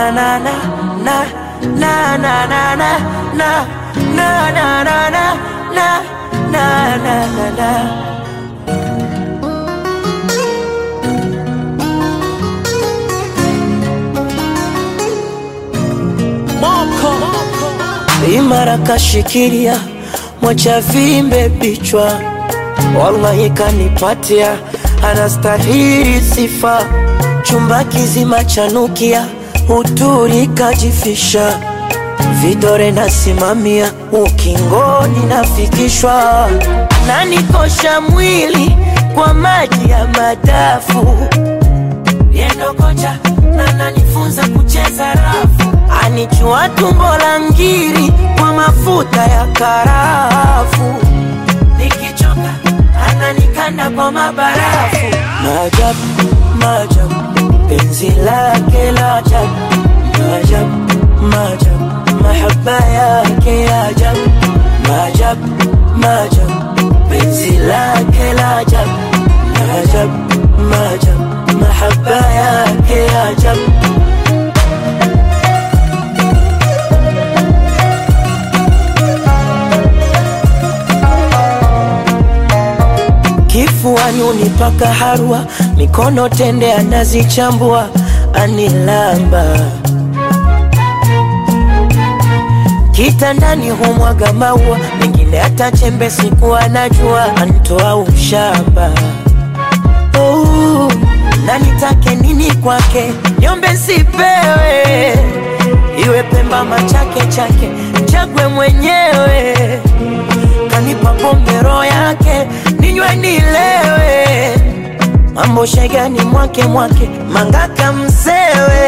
na na na na na na na na na na na na na na na na na na imara kashikilia mwacha vimbe bichwa wallahi kanipatia anastahili sifa chumba kizima chanukia uturi kajifisha vidore nasimamia ukingoni nafikishwa nanikosha mwili kwa maji ya madafu yendo kocha na nanifunza kucheza rafu anichua tumbo la ngiri kwa mafuta ya karafu nikichoka ananikanda kwa mabarafu maajabu maajabu penzi lake la ajabu maajabu maajabu mahaba yake ya ajabu maajabu maajabu penzi lake la ajabu maajabu maajabu mahaba yake ya ajabu kifuani unipaka harwa, mikono tende anazichambua, anilamba kitandani humwaga maua, mengine hata chembe siku anajua, antoa ushamba oh, na nitake nini kwake, niombe sipewe, iwe Pemba machake chake, chagwe mwenyewe kanipa pombe roho yake ninywe nilewe, mambo shegani mwake mwake mangaka msewe,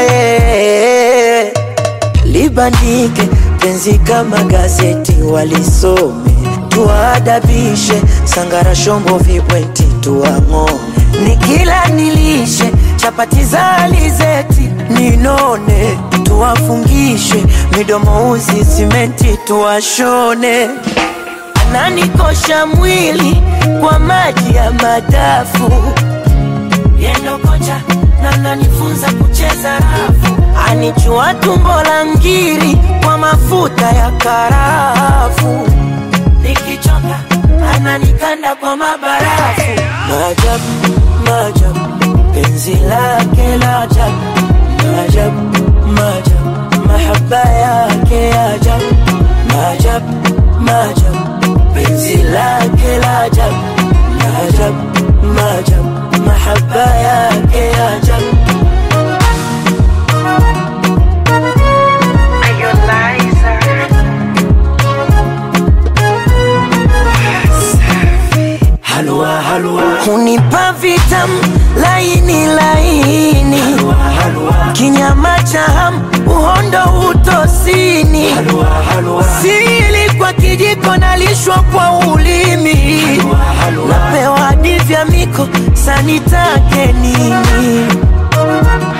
libandike penzi kama gazeti walisome, tuwaadabishe sangara shombo vibweti tuwang'ome, nikila nilishe chapati za alizeti ninone, tuwafungishe midomo uzi simenti tuwashone ananikosha mwili kwa maji ya madafu yendo kocha na nanifunza kucheza rafu anichua tumbo la ngiri kwa mafuta ya karafu nikichoka ananikanda kwa mabarafu maajabu maajabu penzi lake la ajabu maajabu maajabu mahaba yake ya ajabu maajabu maajabu penzi lake la ajabu maajabu maajabu mahaba yake ya ajabu halua halua hunipa vitam laini laini halua, halua. kinyama cha hamu uhondo utosini halua, halua. sili kwa kijiko nalishwa kwa ulimi halua, halua. napewa hadi vya miko sanitake nini